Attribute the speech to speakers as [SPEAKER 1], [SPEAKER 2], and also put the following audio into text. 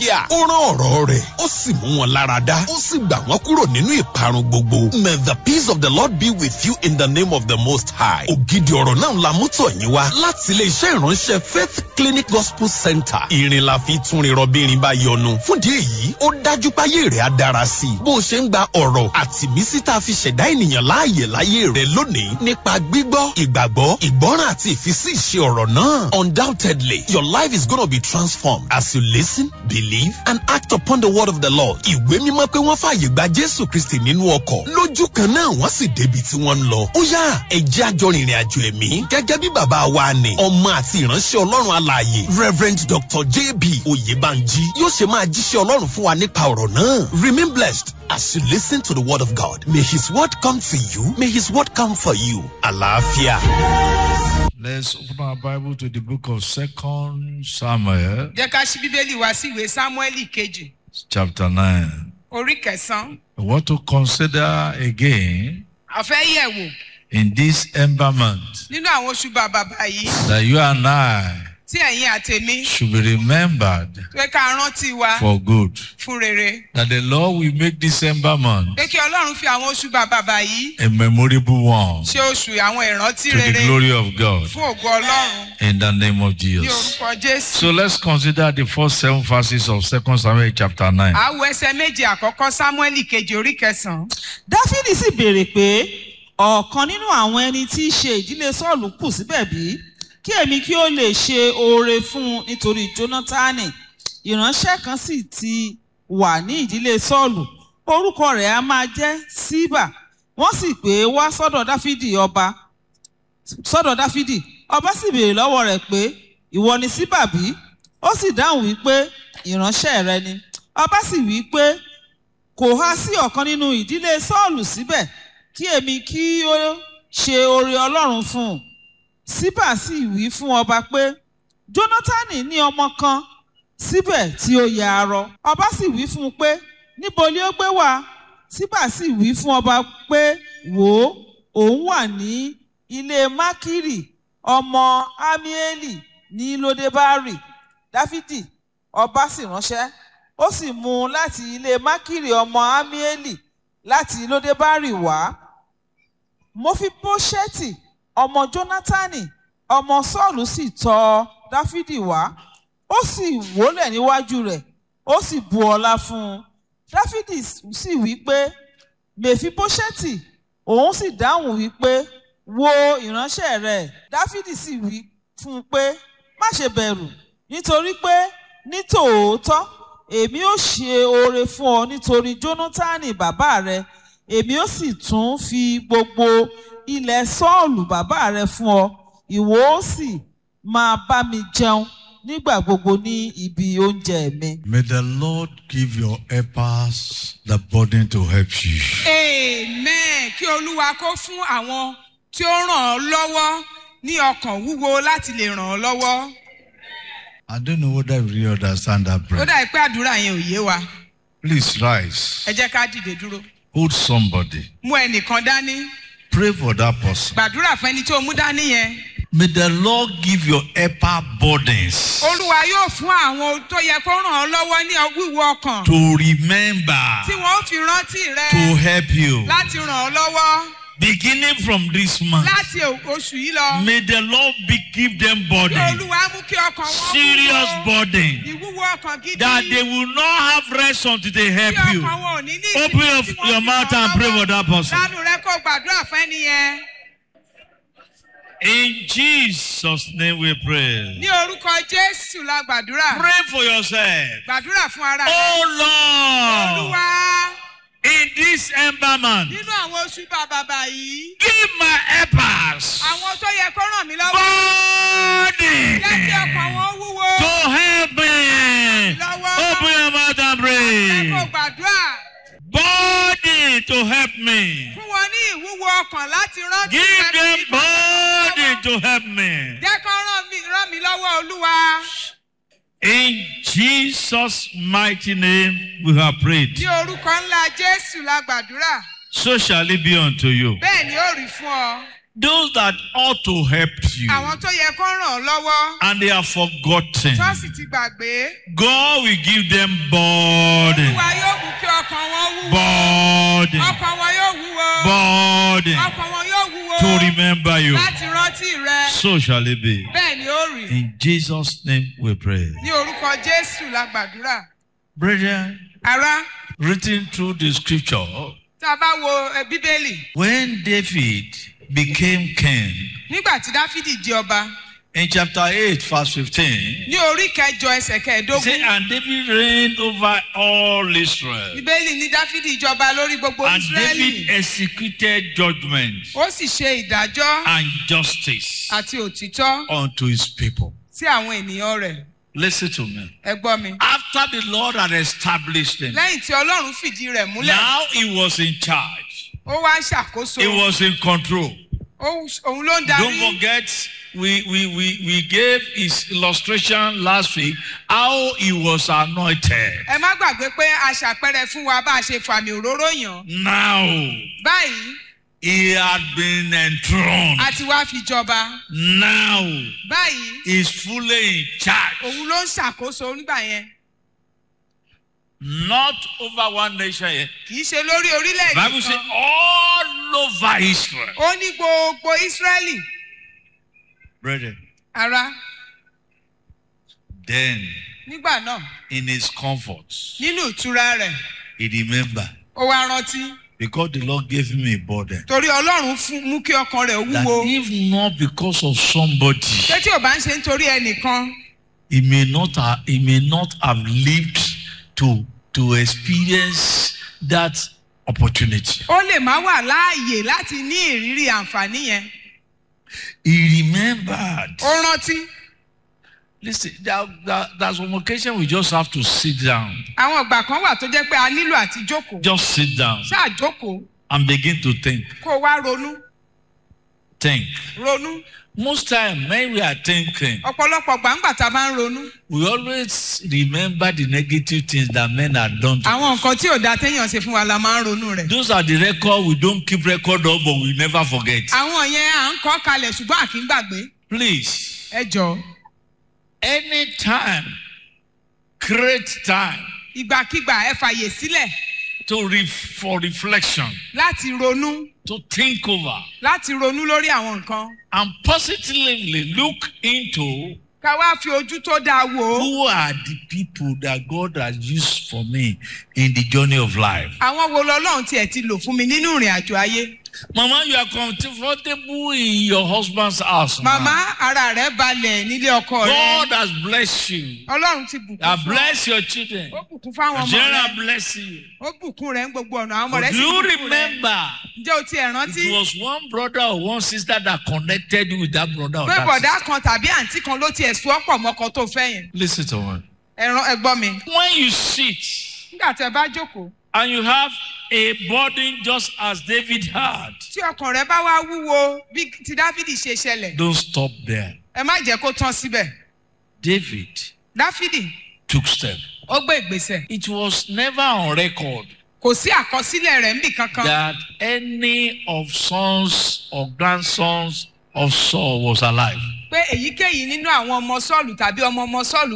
[SPEAKER 1] yà ó rán ọ̀rọ̀ rẹ̀ ó sì mú wọn lára dá ó sì gbà wọ́n kúrò nínú ìparun gbogbo. may the peace of the lord be with you in the name of the most high. ògidì ọ̀rọ̀ náà la mú tọ̀ yín wá láti ilé iṣẹ́ ìránṣẹ́ faith clinic gospel center. ìrìn la fi túnrin rọbìnrin bá yọnu. fúndì èyí ó dájú páyé rẹ̀ á dára sí i. bó o ṣe ń gba ọ̀rọ̀ àti mísí tá a fi ṣẹ̀dá ènìyàn láàyè láyé rẹ̀ lónìí nípa gbígbọ́ ìgbàgbọ́ ìgbọ́ràn àti ìfisí ìṣe ọ̀rọ̀ náà. undoubtedly your life is gonna be transformed as you listen believe and act upon the word of the lord. ìwé mímọ́ pé wọ́n fààyè gba jésù kristi nínú ọkọ̀ lójú kan náà wọ́n sì débi tí wọ́n ń lọ. ó yá ẹ̀jẹ̀ àjọ rìnrìn àjò ẹ̀mí gẹ́gẹ́ bí bàbá wa ni ọmọ àti ìránṣẹ́ ọlọ́run alààyè reverend dr jb oyèbánjí yóò ṣe máa jíṣẹ́ ọlọ́run fún wa nípa ọ̀rọ̀ náà. remain blessed as you listen to the word of god may his word come to you may his word come for you. àlàáfíà.
[SPEAKER 2] Let's open our Bible to the book of Second Samuel,
[SPEAKER 3] jẹ́ ká ṣí bíbélì wá sí ìwé sámúẹ́lì kejì
[SPEAKER 2] chapter 9.
[SPEAKER 3] orí kẹsàn-án
[SPEAKER 2] I want to consider again
[SPEAKER 3] àfẹ́ yẹ̀wò
[SPEAKER 2] in this embalmment
[SPEAKER 3] nínú àwọn oṣù bàbà yìí
[SPEAKER 2] that you and I
[SPEAKER 3] tí ẹ̀yin àtẹ̀mí
[SPEAKER 2] should be remembered
[SPEAKER 3] pé ká rántí wa
[SPEAKER 2] for good.
[SPEAKER 3] fún rere
[SPEAKER 2] That the Lord will make this embalmment
[SPEAKER 3] pé kí ọlọ́run fi àwọn oṣù bàbà yìí
[SPEAKER 2] a memorable one
[SPEAKER 3] ṣe oṣù àwọn ìrántí
[SPEAKER 2] to the
[SPEAKER 3] rere
[SPEAKER 2] glory of God
[SPEAKER 3] fún ògo ọlọ́run
[SPEAKER 2] in the name of
[SPEAKER 3] ní
[SPEAKER 2] Jesus.
[SPEAKER 3] orúkọ jésù.
[SPEAKER 2] So let's consider the first seven verses of Second Samuel chapter 9.
[SPEAKER 3] àwọ̀ ẹsẹ̀ méje àkọ́kọ́ sámúẹ́lì kejì orí kẹsàn-án.
[SPEAKER 4] dáfídì sì béèrè pé ọ̀kan nínú àwọn ẹni tí í ṣe ìdílé sọ́ọ̀lù kù síbẹ̀ bí kí èmi kí ó lè ṣe oore fún un nítorí jónátánì ìránṣẹ́ kan sì ti wà ní ìdílé sọ́ọ̀lù orúkọ rẹ̀ á máa jẹ́ síbà wọ́n sì pè é wá sọ́dọ̀ dáfídì ọba sọ́dọ̀ dáfídì ọba sì béèrè lọ́wọ́ rẹ̀ pé ìwọ ni síbà bí ó sì dáhùn wípé ìránṣẹ́ rẹ ni ọba sì wí pé kò há sí ọ̀kan nínú ìdílé sọ́ọ̀lù síbẹ̀ kí èmi kí ó ṣe oore ọlọ́run fún un síbà sì wí fún ọba pé jónátánì ní ọmọ kan síbẹ̀ tí ó ya arọ ọba sì wí fún un pé níbo ni ó gbé wá síbà sì wí fún ọba pé wò ó òun wà ní ilé mákìrì ọmọ amieli ní lódebárì dáfídì ọba sì ránṣẹ́ ó sì mú un láti ilé mákìrì ọmọ amieli láti lódebárì wá mọfíbóṣẹ́tì ọmọ jónátánì ọmọ sọ́ọ̀lù sì tọ dáfídì wá ó sì wólẹ̀ níwájú rẹ̀ ó sì bu ọlá fún un dáfídì sì wí pé mèfíbóṣẹ́tì òun sì dáhùn wí pé wo ìránṣẹ́ rẹ̀ dáfídì sì wí fún un pé má ṣe bẹ̀rù nítorí pé ní tòótọ́ èmi ó ṣe oore fún ọ nítorí jónátánì bàbá rẹ èmi ó sì tún fi gbogbo ilẹ̀ sọ́ọ̀lù bàbá rẹ fún ọ ìwọ ó sì máa bá mi jẹun nígbà gbogbo ní ibi oúnjẹ mi.
[SPEAKER 2] May the Lord give your helpers the burden to help you.
[SPEAKER 3] amen kí olúwa kó fún àwọn tí ó ràn ọ́ lọ́wọ́ ní ọkàn wúwo láti lè ràn ọ́ lọ́wọ́.
[SPEAKER 2] I don't know whether you really understand that
[SPEAKER 3] ó
[SPEAKER 2] prayer.
[SPEAKER 3] dà pé àdúrà yẹn ò yé wa
[SPEAKER 2] Please rise.
[SPEAKER 3] ẹ jẹ́ ká dìde dúró
[SPEAKER 2] Hold somebody.
[SPEAKER 3] mú ẹnìkan dání
[SPEAKER 2] Pray for that person.
[SPEAKER 3] gbàdúrà fún ẹni tó mú dání yẹn.
[SPEAKER 2] May the Lord give your helper burdens
[SPEAKER 3] olúwa yóò fún àwọn tó yẹ kó ràn ọ́ lọ́wọ́ ní wíwo ọkàn
[SPEAKER 2] to remember,
[SPEAKER 3] tí wọ́n ó fi rántí rẹ
[SPEAKER 2] to help you.
[SPEAKER 3] láti ràn ọ́ lọ́wọ́
[SPEAKER 2] Beginning from this month,
[SPEAKER 3] láti oṣù yìí lọ.
[SPEAKER 2] may the Lord be, give them
[SPEAKER 3] kí
[SPEAKER 2] burden,
[SPEAKER 3] olúwa mú kí ọkàn wọn
[SPEAKER 2] serious
[SPEAKER 3] wúwo.
[SPEAKER 2] burden,
[SPEAKER 3] ìwúwo ọkàn gidi.
[SPEAKER 2] that they will not have rest until they help
[SPEAKER 3] Kí
[SPEAKER 2] you.
[SPEAKER 3] ọkàn wọn ò ní ní
[SPEAKER 2] Open
[SPEAKER 3] ìsinmi
[SPEAKER 2] your,
[SPEAKER 3] tí wọ́n
[SPEAKER 2] your
[SPEAKER 3] fi
[SPEAKER 2] mouth
[SPEAKER 3] ràn
[SPEAKER 2] and
[SPEAKER 3] ọ́
[SPEAKER 2] pray
[SPEAKER 3] lọ́wọ́.
[SPEAKER 2] for that person.
[SPEAKER 3] lánàá rẹ kó gbàdúrà fún ẹni yẹn.
[SPEAKER 2] In Jesus' name we pray.
[SPEAKER 3] ní orúkọ jésù la gbàdúrà.
[SPEAKER 2] Pray for yourself.
[SPEAKER 3] gbàdúrà fún ara rẹ.
[SPEAKER 2] Oh Lord,
[SPEAKER 3] olúwa
[SPEAKER 2] in this embalmment,
[SPEAKER 3] nínú àwọn oṣù bàbàbà yìí.
[SPEAKER 2] give my helpers
[SPEAKER 3] àwọn tó yẹ kó ràn mí lọ́wọ́.
[SPEAKER 2] body
[SPEAKER 3] jẹ́ kí ọkàn wọn wúwo.
[SPEAKER 2] to help me.
[SPEAKER 3] lọ́wọ́.
[SPEAKER 2] Open your mouth and
[SPEAKER 3] ẹ kó
[SPEAKER 2] pray.
[SPEAKER 3] gbàdúrà.
[SPEAKER 2] Body to help me.
[SPEAKER 3] fún wọn ní ìwúwo ọkàn láti rántí
[SPEAKER 2] Give
[SPEAKER 3] ẹni
[SPEAKER 2] them
[SPEAKER 3] tí kò ràn mí
[SPEAKER 2] body
[SPEAKER 3] lọ́wọ́.
[SPEAKER 2] to help me.
[SPEAKER 3] jẹ́ kó ràn mí ràn mí lọ́wọ́ olúwa.
[SPEAKER 2] In Jesus' mighty name, we have prayed.
[SPEAKER 3] ní orúkọ ńlá jésù la gbàdúrà.
[SPEAKER 2] So shall it be unto you.
[SPEAKER 3] bẹ́ẹ̀ ni ó rí fún ọ.
[SPEAKER 2] those that ought to help you
[SPEAKER 3] àwọn tó yẹ kó ràn ọ́ lọ́wọ́
[SPEAKER 2] and they are forgotten,
[SPEAKER 3] tó sì ti gbàgbé
[SPEAKER 2] God will give them burden,
[SPEAKER 3] olúwa yóò mú kí ọkàn wọn wúwo
[SPEAKER 2] burden,
[SPEAKER 3] ọkàn wọn yóò wúwo
[SPEAKER 2] burden
[SPEAKER 3] ọkàn wọn yóò wúwo
[SPEAKER 2] to remember you.
[SPEAKER 3] láti rántí rẹ
[SPEAKER 2] So shall it be.
[SPEAKER 3] bẹ́ẹ̀ ni ó rí
[SPEAKER 2] In Jesus' name we pray.
[SPEAKER 3] ní orúkọ jésù la gbàdúrà
[SPEAKER 2] Brethren,
[SPEAKER 3] ará
[SPEAKER 2] written through the scripture,
[SPEAKER 3] tá a bá wo ẹ, bíbélì
[SPEAKER 2] when David became king,
[SPEAKER 3] nígbà tí dáfídì di ọba
[SPEAKER 2] in chapter 8, verse 15,
[SPEAKER 3] ní orí kẹjọ ẹsẹ
[SPEAKER 2] he
[SPEAKER 3] kẹẹ̀ẹ́dógún
[SPEAKER 2] said, And David reigned over all Israel.
[SPEAKER 3] bíbélì ní dáfídì jọba lórí gbogbo
[SPEAKER 2] And David
[SPEAKER 3] israẹli
[SPEAKER 2] executed judgment
[SPEAKER 3] ó sì ṣe ìdájọ́
[SPEAKER 2] and justice
[SPEAKER 3] àti òtítọ́
[SPEAKER 2] unto his people.
[SPEAKER 3] sí àwọn ènìyàn rẹ̀
[SPEAKER 2] Listen to me.
[SPEAKER 3] ẹ gbọ́ mi.
[SPEAKER 2] After the Lord had established him,
[SPEAKER 3] lẹ́yìn tí ọlọ́run fìdí rẹ̀ múlẹ̀
[SPEAKER 2] now he was in charge,
[SPEAKER 3] ó wá ń ṣàkóso
[SPEAKER 2] he was in control.
[SPEAKER 3] Ó- òun ló ń
[SPEAKER 2] Don't
[SPEAKER 3] darí
[SPEAKER 2] forget, we, we, we, we gave his illustration last week how he was anointed.
[SPEAKER 3] ẹ má gbàgbé pé a ṣàpẹrẹ fún wa bá a ṣe fàmì òróró yàn
[SPEAKER 2] Now
[SPEAKER 3] báyìí
[SPEAKER 2] he had been enthroned.
[SPEAKER 3] a ti wá fi jọba
[SPEAKER 2] Now
[SPEAKER 3] báyìí
[SPEAKER 2] he's fully in charge.
[SPEAKER 3] òun ló ń ṣàkóso nígbà yẹn
[SPEAKER 2] Not over one nation yet.
[SPEAKER 3] kì í ṣe lórí orílẹ̀-èdè
[SPEAKER 2] Bible says
[SPEAKER 3] kan
[SPEAKER 2] all over Israel.
[SPEAKER 3] ó ní gbogbo ísírẹ́lì
[SPEAKER 2] Brethren,
[SPEAKER 3] ara
[SPEAKER 2] then
[SPEAKER 3] nígbà náà
[SPEAKER 2] in his comfort,
[SPEAKER 3] nínú ìtura rẹ̀
[SPEAKER 2] he remembered
[SPEAKER 3] ó wá rántí
[SPEAKER 2] because the Lord gave him a burden.
[SPEAKER 3] torí ọlọ́run fún- mú kí ọkàn rẹ̀
[SPEAKER 2] That
[SPEAKER 3] wúwo
[SPEAKER 2] if not because of somebody,
[SPEAKER 3] pé tí ò bá ń ṣe nítorí ẹnìkan
[SPEAKER 2] he may not have, he may not have lived to to experience that opportunity.
[SPEAKER 3] ó lè má wà láàyè láti ní ìrírí àǹfààní yẹn
[SPEAKER 2] He remembered.
[SPEAKER 3] ó rántí
[SPEAKER 2] Listen, there, there, there's one occasion we just have to sit down.
[SPEAKER 3] àwọn ìgbà kan wà tó jẹ́ pé a nílò àti jókòó
[SPEAKER 2] Just sit down
[SPEAKER 3] ṣáà jókòó
[SPEAKER 2] and begin to think.
[SPEAKER 3] kó o wá ronú
[SPEAKER 2] Think.
[SPEAKER 3] ronú
[SPEAKER 2] Most time when we are thinking,
[SPEAKER 3] ọ̀pọ̀lọpọ̀ gbàǹgbà tá a bá ń ronú
[SPEAKER 2] we always remember the negative things that men have done to
[SPEAKER 3] àwọn
[SPEAKER 2] us.
[SPEAKER 3] nǹkan tí ò dáa téèyàn ṣe fún wa la máa ń ronú rẹ̀
[SPEAKER 2] Those are the record we don't keep record of, but we never forget.
[SPEAKER 3] àwọn yẹn à ń kọ́ kalẹ̀ ṣùgbọ́n à kì í gbàgbé
[SPEAKER 2] Please,
[SPEAKER 3] ẹ jọ
[SPEAKER 2] anytime, create time
[SPEAKER 3] ìgbàkigbà ẹ fàyè sílẹ̀
[SPEAKER 2] to re- for reflection,
[SPEAKER 3] láti ronú
[SPEAKER 2] to think over,
[SPEAKER 3] láti ronú lórí àwọn nǹkan
[SPEAKER 2] and positively look into
[SPEAKER 3] ká wá fi ojú tó dáa wò ó
[SPEAKER 2] who are the people that God has used for me in the journey of life.
[SPEAKER 3] àwọn wo lọ́lọ́run tiẹ̀ ti lò fún mi nínú ìrìn àjò ayé
[SPEAKER 2] Mama, you are comfortable in your husband's house. now.
[SPEAKER 3] màmá ara rẹ̀ balẹ̀ nílé ọkọ rẹ̀
[SPEAKER 2] God has blessed you.
[SPEAKER 3] ọlọ́run ti bùkún
[SPEAKER 2] I
[SPEAKER 3] fún ọ.
[SPEAKER 2] bless your children.
[SPEAKER 3] ó bùkún fáwọn ọmọ
[SPEAKER 2] General
[SPEAKER 3] rẹ̀
[SPEAKER 2] bless you.
[SPEAKER 3] ó bùkún rẹ̀ ń gbogbo ọ̀nà àwọn ọmọ
[SPEAKER 2] But
[SPEAKER 3] rẹ̀
[SPEAKER 2] do
[SPEAKER 3] sì
[SPEAKER 2] you
[SPEAKER 3] bùkún rẹ̀
[SPEAKER 2] remember
[SPEAKER 3] ǹjẹ́ o tiẹ̀ rántí
[SPEAKER 2] it was one brother or one sister that connected you with that brother or
[SPEAKER 3] pé
[SPEAKER 2] that
[SPEAKER 3] bọ̀dá
[SPEAKER 2] sister?
[SPEAKER 3] kan tàbí àǹtí kan ló tiẹ̀ sún ọ̀pọ̀ mọ́kọ tó fẹ́ yẹn
[SPEAKER 2] Listen to me.
[SPEAKER 3] ẹ̀ràn ẹ̀gbọ́n mi
[SPEAKER 2] When you sit
[SPEAKER 3] nígbà tí ẹ bá jókòó
[SPEAKER 2] and you have a burden just as David had,
[SPEAKER 3] tí ọkàn rẹ bá wá wúwo bí ti dáfídì ṣe ṣẹlẹ̀
[SPEAKER 2] don't stop there.
[SPEAKER 3] ẹ má jẹ́ kó tán síbẹ̀
[SPEAKER 2] David
[SPEAKER 3] dáfídì
[SPEAKER 2] took step.
[SPEAKER 3] ó gbé ìgbésẹ̀
[SPEAKER 2] It was never on record
[SPEAKER 3] kò sí àkọsílẹ̀ rẹ̀ níbì kankan
[SPEAKER 2] that any of sons or grandsons of Saul was alive.
[SPEAKER 3] pé èyíkéyìí nínú àwọn ọmọ sọ́ọ̀lù tàbí ọmọ ọmọ sọ́ọ̀lù